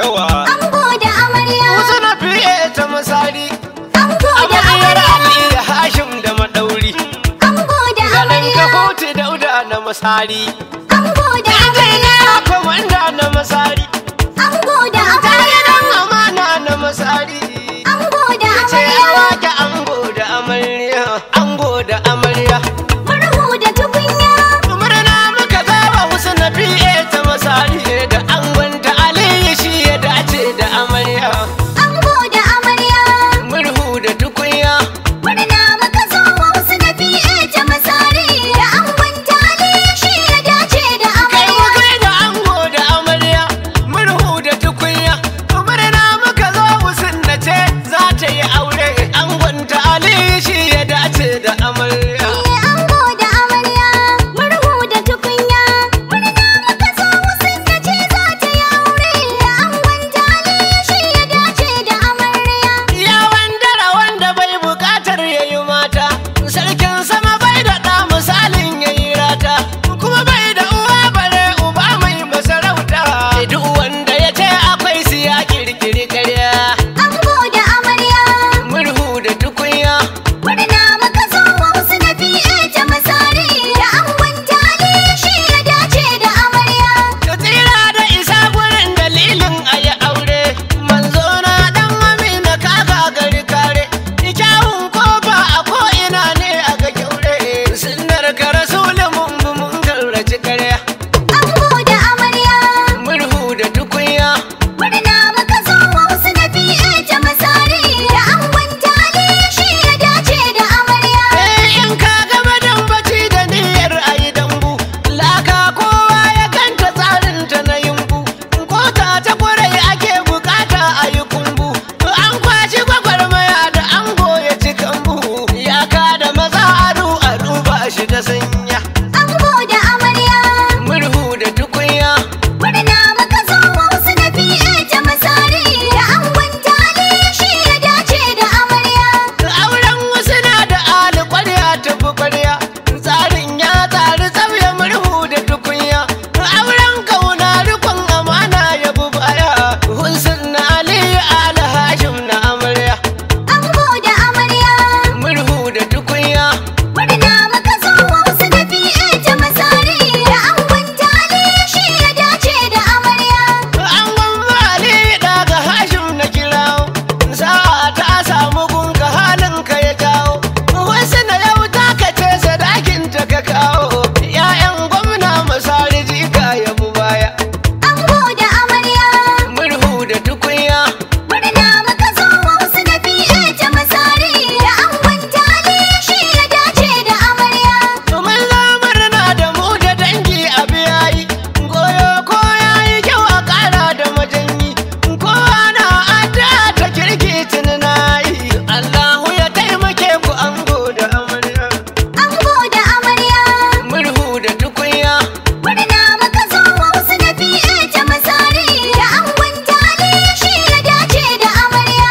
yawa Ango da amarya. wasu na fiye ta misali Ango da amaryar amarya. ali da hashim da madauri Ango da ganin amarya. ka hutu dauda na masari Ango da amarya. komanda na masari Ango da amarya. Tayiran amana na masari Ango da ce amarya. wake ango da amarya ango da amarya Murhu da tukunya. murna muka zaba wasu na fiye ta masari da angon ta aliyu shi ya dace da amarya Ango da amarya. murhu da tukunya Murna muka zo wa wasu na fiye ta masari. Da angon tali shi ya dace da kai mu amarya. kai da ango da amarya murhu da tukunya murna muka zo wusin da ce za ta yi aure angon ta aliyu shi ya dace da amarya Iye ango da amarya. Murhu da tukunya. Murna muka zo wasu na ce za ta yi aure. Da angon tali shi ya dace da amarya. Ya wandara wanda bai bukatar ya yi mata, sarkin sama bai da ɗa misalin ya yi rata, kuma bai da uwa bare uba mai masarauta. Duk wanda ya ce akwai su ya kirkiri karya, Ango da amarya. murhu da tukunya. Murna muka zo wa wasu na fiye ta masari. Da angon tali shi ya dace da amarya. Da tsira da isa gurin dalilin a yi aure, manzo na ɗan amina kaka gari kare, kyawun kofa a ko'ina ne a ga kyaure, sunnar ka rasulun mun bi mun garraci karya. Ango da amarya. murhu da tukunya Murna muka zo wa wasu na fiye ta masari. Da angon tali shi ya dace da amarya. eh in ka gama dan bacci da niyyar ayi dambu laka kowa ya ganta tsarin ta na yumbu kota ta kwarai ake bukata ayi kumbu an kwashi gwagwarmaya da ango ya ci kambu ya ka da maza adu a duba shi da sanya Ango da amarya. murhu da tukunya Murna muka zo wa wasu na fiye ta masari. Da angon tali shi ya dace da amarya. auren wasu na da ali kwarya tafi kwarya tsarin ya tsari tsauya murhu da tukunya auren kauna rikon amana ya bi baya hunsun na aliyu ala hashim na amarya Ango da amarya. murhu da tukunya Murna muka zo wa wasu na fiye ta masari. Da angon tali shi ya dace da amarya. an gwamma aliyu daga hashim na kirawo sa'a ta samu gunka halin ka ya jawo wasu na yau ta kace sadakin ta ka kawo 'ya'yan gwamna masari jika ya bi baya Ango da amarya. murhu da tukunya Murna muka zo wa wasu na fiye ta masari. Da angon tali shi ya dace da amarya. mun murna da mu da dangi a biyayi goyo ko yayi kyau a ƙara da majanyi kowa na adda ta kirki tunanayi Allahu ya taimake ku ango da amarya Ango da amarya. murhu da tukunya Murna muka zo wa wasu na fiye ta masari. Da angon tali shi ya dace da amarya.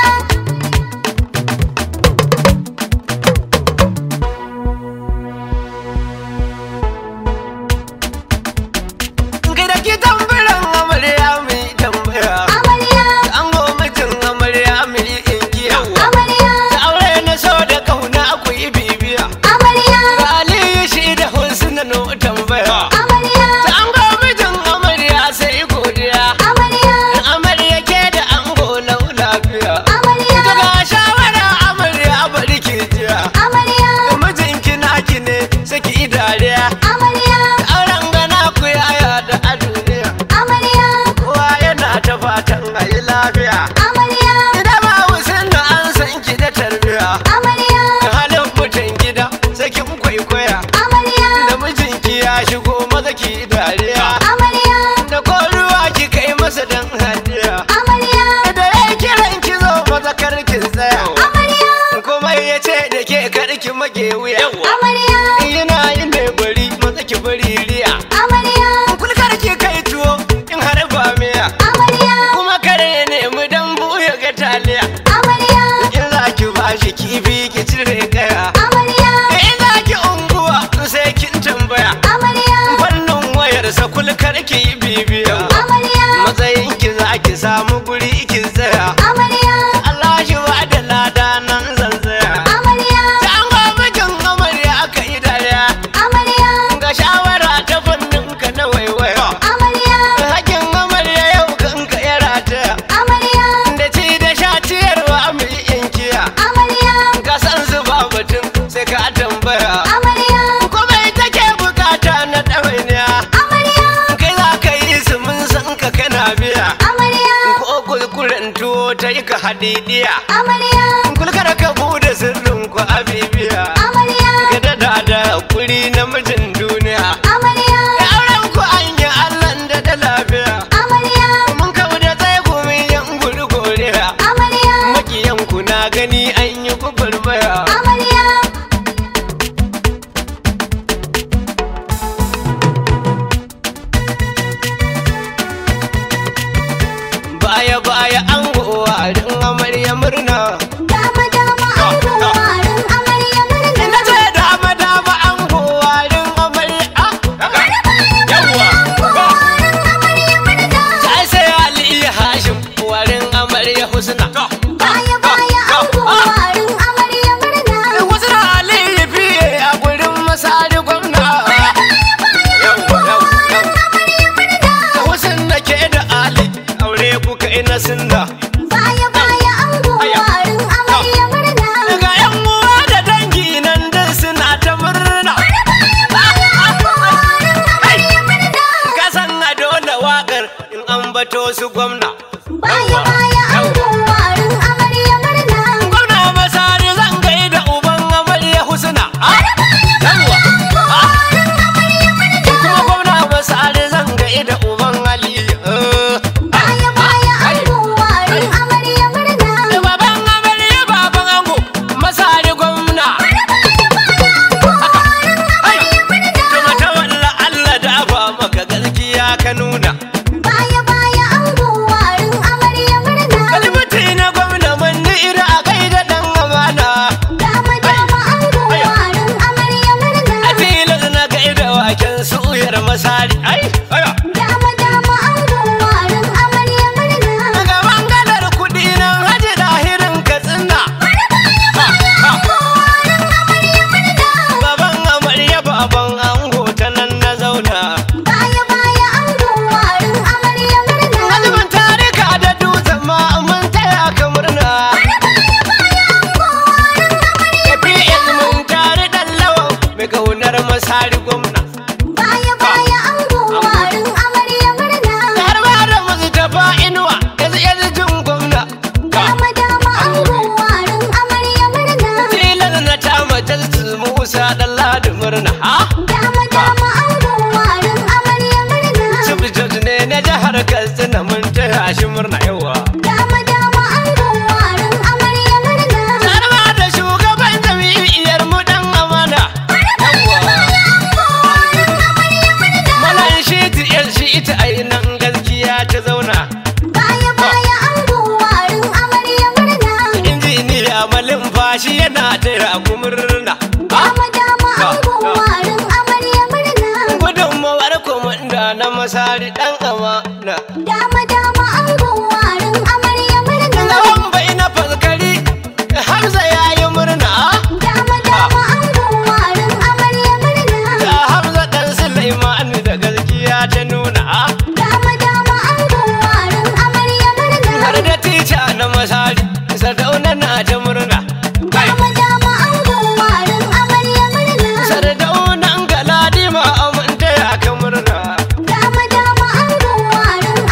kai da ki tambaran amarya mai tambaya Amarya. ango mutum amarya mai ingiya Amarya. da aure na so da kauna ku yi bibiya Amarya. Aliyu shi da husna no tambaya Amarya. Ta ango mijin amarya sai godiya Amarya. Amarya ke da ango lau lafiya Amarya. Ita ga shawara amarya bari ki jiya Amarya. Mijinki naki ne saki idariya Amarya. Auren gana ku yaya da a duniya Amarya. Kowa yana ta fatan a yi lafiya Amarya. Ida ba wusin da an san ki da tarbiya Amarya. Halin mutum gida sakin kwaikwaya Amarya. Da mijinki ya shigo maza ki dariya Amarya. da ko ruwa ki kai masa dan hadiya Amarya. da ya kiran ki zo maza karkin tsaya Amarya. kuma ya ce da ke karki mage wuya Amarya. yana yin ne bari maza ki bari riya Amarya. kulkar ki kai tuwo in har ba miya Amarya. kuma kare ya nemi dambu ya ga taliya Amarya. in za ki bashi kifi ki cire kaya Amarya. in za ki unguwa sai kin tambaya Amarya. fannin wayarsa kulka samu guri ki tsaya Amarya, Allah shi ba da lada nan zan tsaya amarya, ta an mijin amarya aka yi dariya amarya, ga shawara ta fannin ka na waiwaya amarya, hakin amarya yau kanka ya rataya amarya, da ci da sha ciyarwa mu yi inkiya amarya, ka san su ba batun sai ka tambaya amarya, kuma ita ke bukata na ɗawainiya amarya, kai za ka yi su mun san ka kana biya amarya, ko kulkuren tuwo ta yi ka hadidiya amarya, kulkar ka bude sirrin ku a bibiya amarya, ka dada da hakuri na mijin duniya amarya, ya auren ku an yi allan da da lafiya amarya, mun kau da tsaye ku min yan guri goriya amarya, makiyan ku na gani an yi gwagwarmaya amarya, baya baya an gowarin amarya murna dama dama an gowarin amarya murna. ina ce dama dama an gowarin amarya ah, yawwa Gowarin amarya murna. sai sai ali hashim warin amarya husna Baya baya an gowarin amarya murna. wasu na ali fiye a gurin masari gwamna yawwa yawwa yawwa wasu na ke da ali aure kuka ina sinda Baya baya an gowarin amarya murna. daga yan uwa da dangi nan dai suna ta murna Gowarin amarya murna. ka san a dole wakar in an bato su gwamna Baya baya an gowarin amarya murna. gwamna masari zan gaida uban amarya husna yawwa Gowarin amarya murna. kuma gwamna masari zan gaida uban ali Baya baya an gowarin amarya murna. baban amarya baban ango masari gwamna Tuma ta walla Allah da ba maka gaskiya ka nuna Baya baya an gowarin amarya murna. Kalmati na gwamna manni ira a gaida dan amana Dama dama an gowarin amarya murna. a tilas na gaida waken suyar masari ai aya Dama dama an gowarin amarya murna. daga bangalar kudi nan haji dahirin katsina Gowarin amarya murna. baban amarya baban ango ta nan na zauna Baya baya an gowarin amarya murna. Azumin tarika da dutsen ma mun taya ka murna APS mun tare dan lawan mai kaunar masari gwamna Baya baya an gowarin amarya murna. har ma da Mustapha Inuwa yanzu yanzu jin gwamna Dama dama an gowarin amarya murna. tilas na ta matal Musa dan ladi murna ha Dama dama an gowarin amarya murna. Subject ne na jihar Katsina mun taya shi murna yawa Dama dama an gowarin amarya murna. har ma da shugaban jami'iyar mu dan amana Malan shi ta yar shi ita ainihin gaskiya ta zauna Baya baya an gowarin amarya murna. injiniya malin fashi yana taya ku murna Dama dama an gowarin amarya murna. gudunmawar komanda na masari dan amana Dama dama an gowarin amarya murna. Gawan bai na faskari Hamza ya yi murna Dama dama an gowarin amarya murna. da Hamza dan Sulaiman da gaskiya ta nuna Dama dama an gowarin amarya murna. har da tica na masari Sardauna na ta murna Dama dama an gowarin amarya murna. Sardaunan Galadima aminta ya ka murna Dama dama an gowarin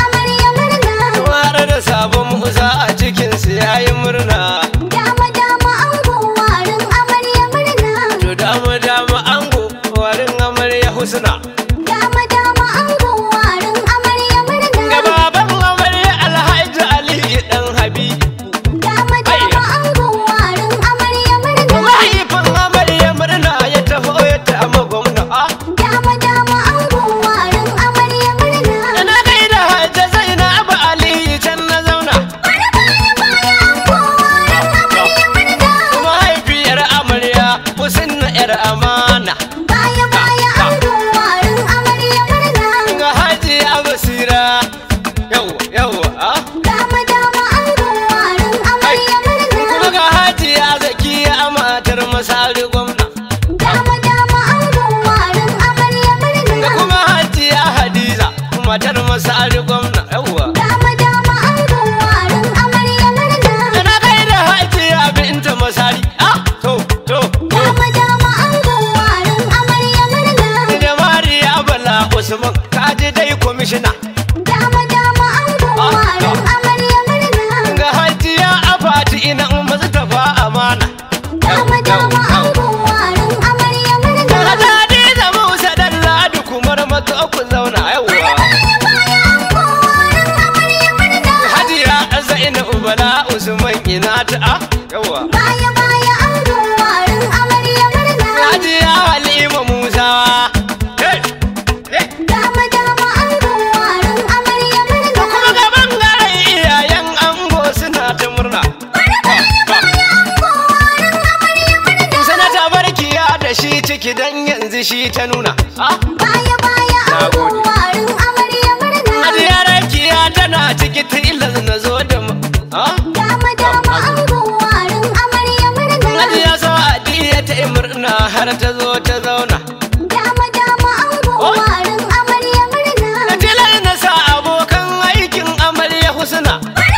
masari gwamna Dama dama angon warin amarya da murna. kuma hajiya hadiza matar masari gwamna yawwa Dama dama angon warin amarya murna. da na kai da hajiya binta masari ah to to to Dama dama angon warin amarya murna. da mariya bala usman kaji dai kwamishina Dama dama angon warin amarya murna. ga hajiya afati ina mustapha amana Dama dama angon warin amarya da murna. hadiza musa dan ladu kumar mato ku zauna yawwa Baya angon warin amarya murna. hajiya zainab bala usman ina ta ah yawwa Baya baya angon warin amarya murna. hajiya halima musa hey hey Dama dama angon warin amarya da kuma murna. ga bangaren iyayen ango suna ta murna sanata barkiya da shi ciki dan yanzu shi ta nuna ah Baya baya angon warin amarya murna. hajiya rakiya tana ciki tilas na zo da mu ah Dama dama angon warin amarya murna. hajiya sa'adiya ta yi murna har ta zo ta zauna Dama dama angon warin amarya murna. da tilas na sa abokan aikin amarya husna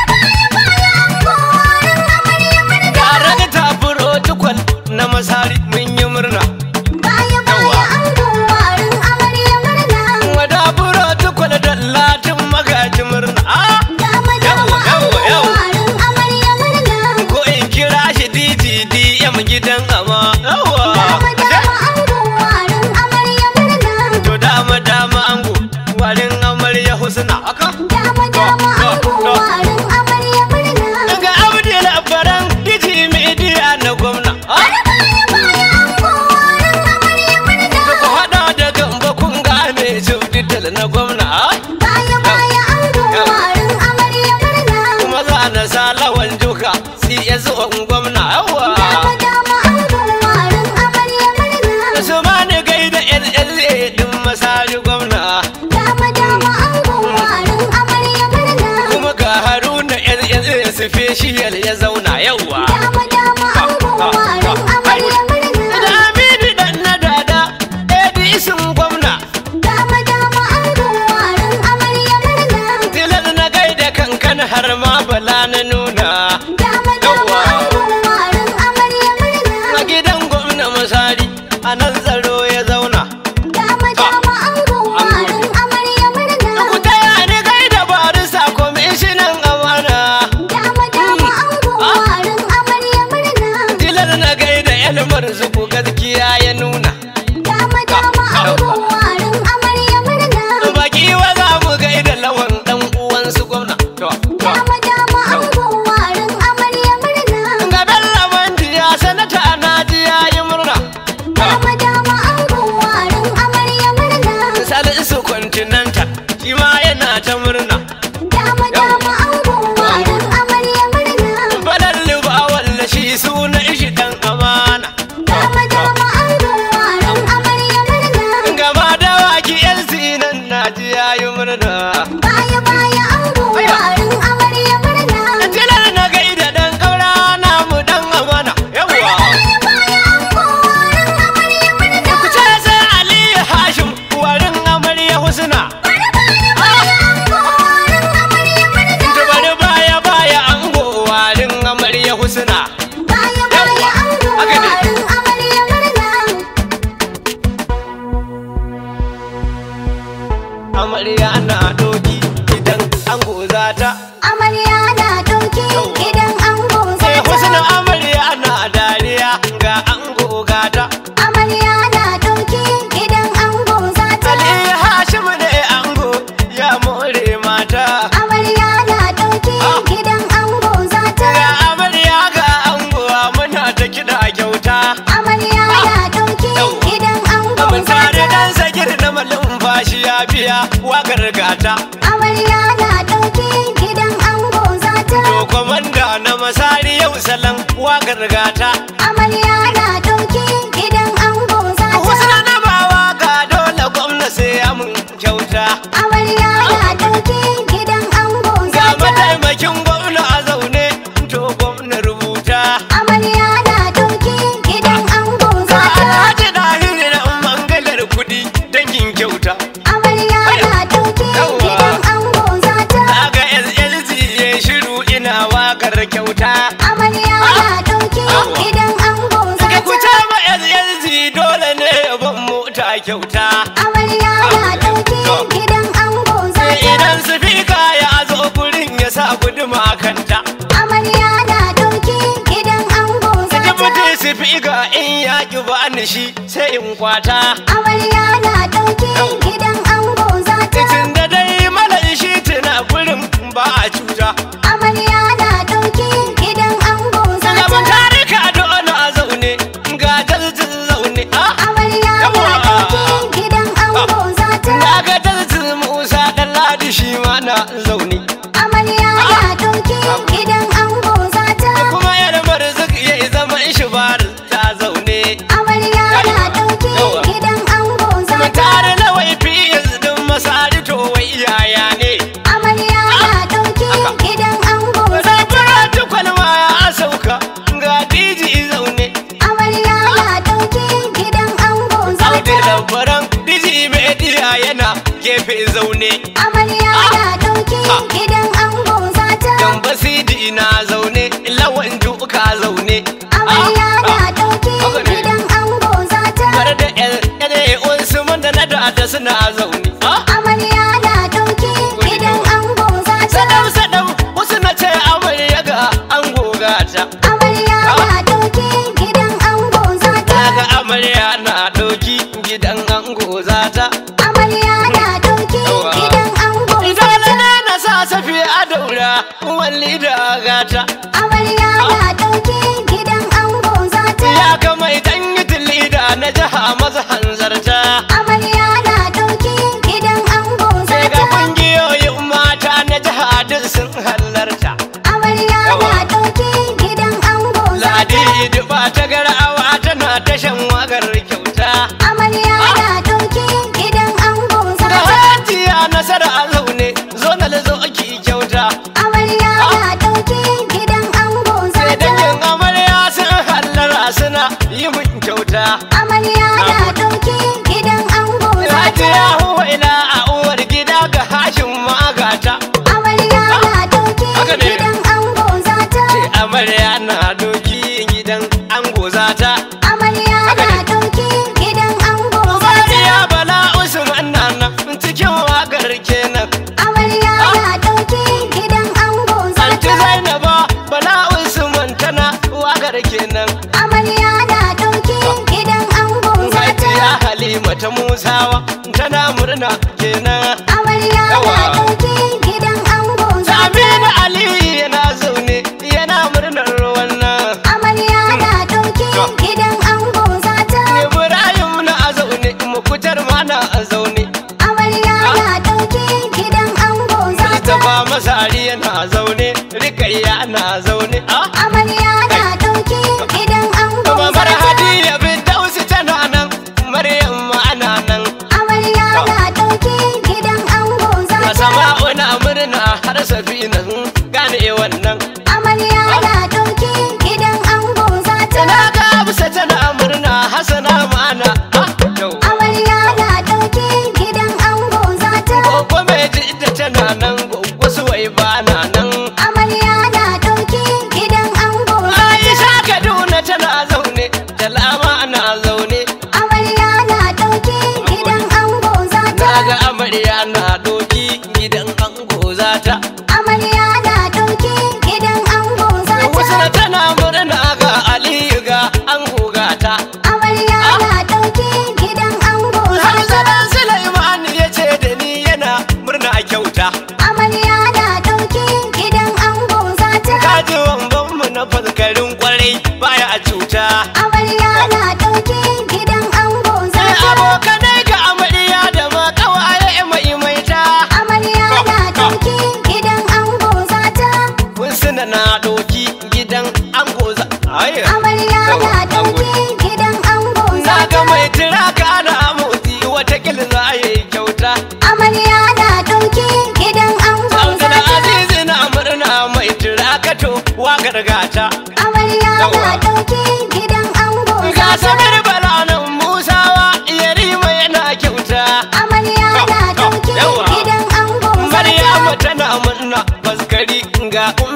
Angon warin amarya murna. tare da ta protocol na masari mun yi murna Baya baya angon warin amarya murna. wada protocol da latin magaji murna ah Dama dama Yawa, yawa, angon yawa. warin amarya murna. ko in kira shi DGDM gidan ama yawa Dama dama angon warin amarya murna. to dama dama ango warin amarya husna aka Dama dama angon to. warin amarya murna. daga abdul abbaran diji media na gwamna ah Baya angon warin amarya murna. da ku hada da gamba kun gane jubdital na gwamna ah Baya baya angon warin amarya murna. kuma za na sa lawan juka CS on gwamna yawa Dama dama angon warin amarya murna. su ma ni gaida LLA din masari gwamna Dama dama angon warin amarya murna. kuma ga haruna LLA special ya zauna yawa Dama dama angon warin amarya murna. da aminu dan na dada edisun gwamna Dama dama angon warin amarya murna. tilar na gaida kankan har ma bala na nuna Dama dama angon warin amarya murna. a gidan gwamna masari a nan tsaro ya zauna Dama dama angon warin amarya murna. ku taya ni gaida barisa kwamishinan amana Dama dama angon warin amarya murna. tilar na gaida elmar zuku gaskiya ya nuna Dama dama angon warin amarya murna. baki wa za mu gaida lawan dan uwansu gwamna to to Dama dama angon warin amarya murna. ga bello mandiya sanata na ji yayi murna Dama dama angon warin amarya murna. salisu continental shi ma yana ta murna Dama dama angon warin amarya murna. Balar liba walla shi suna ishi dan amana Dama dama angon warin amarya murna. gama da waki yan sinan na ji yayi murna Baya baya angon warin amarya murna. tilar na gaida dan kaura namu dan amana yawa Baya baya angon warin amarya murna. ku ce sai aliyu hashim warin amarya husna Baya angon warin amarya murna. ta bari baya baya ango warin amarya husna Baya baya angon haka ne. warin amarya murna. amarya na doki idan ango za ta Amarya na ɗauki idan ango sai zata. husna amarya na dariya ga ango gata Amarya na ɗauki idan ango zata. aliyu hashim ne ango ya more mata Amarya na ɗauki idan ango zata. ga amarya ga ango muna ta kiɗa kyauta Amarya na ɗauki idan ango mun tare zata. dan sagir na malin fashi ya biya wakar gata Amarya na ɗauki idan ango zata. to komanda na masari yau salon wakar gata Amarya na ɗauki idan ango zata. husna na bawa ga dole gwamna sai ya mun kyauta Amarya na ɗauki idan ango ga zata. mataimakin gwamna a zaune to gwamna rubuta Amarya na ɗauki idan wakar kyauta Amarya na ɗauki gidan ango za Daga ku ta. ta ma SSC dole ne ban mota kyauta Amarya na ɗauki gidan ango za ta. Idan sifika ya zo gurin ya sa guduma kanta Amarya na ɗauki gidan ango za Saki ta. mutum sifika in ya ki ba ni shi sai in kwata Amarya na ɗauki gidan ango za ta. Tun da dai malan shi tuna gurin ba a cuta Amarya na ɗauki gidan ango za Gaban ta. tarika dole a zaune ga dalzin zaune ah Amarya na ɗauki gidan ango za ta. Na ga dalzin Musa ɗan ladi shi ma na zaune Amarya na ɗauki gidan ango za ta. kuma yar marzuk ya yi zaman shi bar ta zaune Amarya na ɗauki gidan ango za Mun ta. tare lawai fiyas din masari to wai yaya ne Amarya na ɗauki gidan ango za Sai ta. fara tukwal ma ya sauka ga diji zaune Amarya na ɗauki gidan ango za Audi ta. labaran diji media yana gefe zaune Amarya na ɗauki gidan ango za ta. Dan basidi na zaune lawan duka zaune Amarya na ɗauki haka ne. gidan ango za ta. Tare da yan Usman da na da suna zaune Ah, Amarya na ɗauki gidan ango za ta. Sadau sadau wasu na ce amarya ga an goga ta Amarya na ɗauki gidan ango za ta. Daga amarya na ɗauki gidan ango za ta Amarya na ɗauki Yawa. gidan ango za Dole ta. ne na sa safi a daura walli da gata Amarya na ɗauki gidan ango za ta. Ya kama idan yi tilida na jiha maza hanzarta Amarya na ɗauki gidan ango za Sai ga ta. kungiyoyin mata na jiha duk sun halarta Amarya Yawa. na ɗauki gidan ango za ta. Ladi duba ta garawa tana tashan wagar kyauta Amarya na ɗauki gidan ango za Da ta. hajiya nasara a zaune zo na zo ki kyauta Amarya na ɗauki gidan ango za Sai ta. dangin amarya sun hallara suna yi min kyauta Amarya na ɗauki gidan ango za ta. Hajiya huwaila a uwar gida ga hashin magata Amarya na ɗauki Haka ne. gidan ango za ta. Ce amarya na doki gidan ango zata Amarya Haka na ne. ɗauki gidan ango za ta. Mariya bala usman na nan cikin wakar kenan Amarya na ɗauki gidan ango za Anti ta. Zainaba bala usman tana wakar kenan Amarya na ɗauki gidan ango za Hajiya ta. Halima ta Musawa tana murna kenan Amarya na Yawa. ɗauki gidan ango za ta. Aminu Aliyu yana zaune yana murnar wannan Amarya na ɗauki gidan ango za ta. Ibrahim na zaune mukutar ma na zaune Amarya na ɗauki gidan ango za ta. Mustapha Masari yana zaune Rikayya na zaune ah Amarya na ɗauki gidan ango za Mamar ta. Hadiya bin Dausi tana nan Maryam ma ana nan Amarya na ɗauki gidan ango za ta. Sama'u na murna har safina sun gane wannan Amarya na ɗauki gidan ango za ta. Na ga Hafsa tana murna Hassana ma ana ah yau Amarya na ɗauki gidan ango za ta. Gogo mai jidda tana nan Gogo suwai ba na nan Amarya na ɗauki gidan ango za ta. Aisha Kaduna tana zaune Talama na zaune Amarya na ɗauki gidan ango za ta. Na ga amarya na doki gidan ango zata Amarya na ɗauki gidan ango za Wasu ta. tana murna ga Aliyu ga ango gata Amarya na ɗauki gidan ango za ta. Hamzadan Sulaiman ya ce da ni yana murna kyauta Amarya na ɗauki gidan ango za ta. Kaji wambanmu na faskarin kwarai baya a cuta Amarya na ɗauki gidan ango za Sai ta. abokanai ga amarya da ma kawaye mai maita Amarya na ɗauki gidan ango za ta. Kun suna na doki gidan ango za Ai, Amarya na ɗauki gidan ango za Na ga ta. mai tiraka na motsi watakil za a yi kyauta Amarya na ɗauki gidan ango za Abdul ta. Aziz na murna mai tirakato wakar gata Amarya na Yawa. ɗauki gidan ango za Ga ta. samir balanan Musawa yarima yana kyauta Amarya na ɗauki Yawa. gidan ango za ta. Maryamu tana murna faskari ga ummi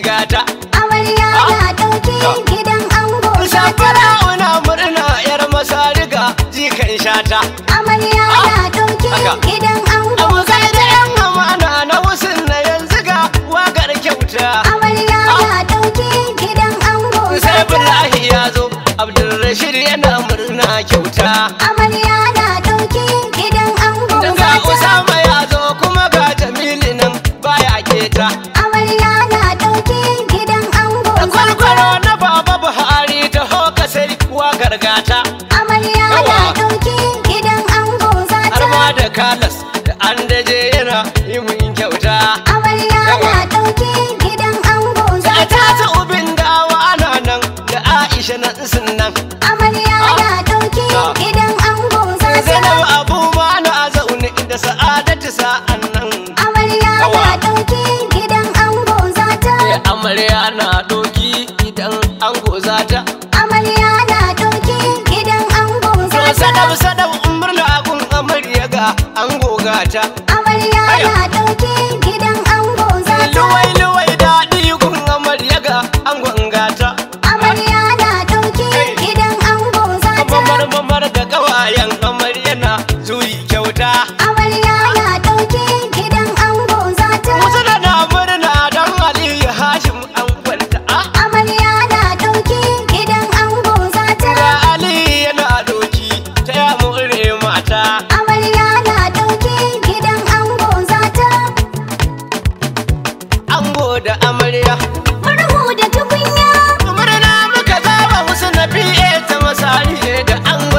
gata Amarya na ɗauki gidan ango zata. safara una murna yar masariga jikan shata Amarya na ɗauki Haka. gidan ango abu sai da zata. yan amana na wusin na yanzu ga wagar kyauta Amarya na ɗauki gidan ango sai zata. billahi ya zo abdulrashid yana murna kyauta Amarya na ɗauki gidan ango ga zata. usama ya zo kuma ga jamilu nan baya keta Amarya na ɗauki gidan ango zata. kwalkwalo na baba buhari ta hoka sai wagar gata Amarya na Yawa. ɗauki gidan ango zata. har ma da kalas da an daje yana yi mun kyauta Amarya Yawa. na ɗauki gidan ango da zata. ta ta ubin dawa ana nan da aisha nan sun nan Amarya na ɗauki Ah. gidan ango zata. zainab abu ma na zaune da sa'adatu sa'an nan Amarya Yawa. na ɗauki gidan ango zata. Eh, amarya na doki idan an goza ta Amarya na ɗauki gidan ango to zata. sadab sadab murna gun amarya ga an goga ta Amarya Aya. na ɗauki gidan ango zata. luwai luwai daɗi gun amarya ga an gwangata Amarya na ɗauki Hey. gidan ango zata. mamar mamar da kawayen amarya na zuyi kyauta Amarya na ɗauki gidan ango zata. wasu da na murna don aliyu hashim an kwanta a Amarya na ɗauki gidan ango zata. ga aliyu yana doki ta ya more mata Amarya na ɗauki gidan ango zata. ango da amarya Murhu da tukunya. murna muka zaba wasu na fiye ta masari da ango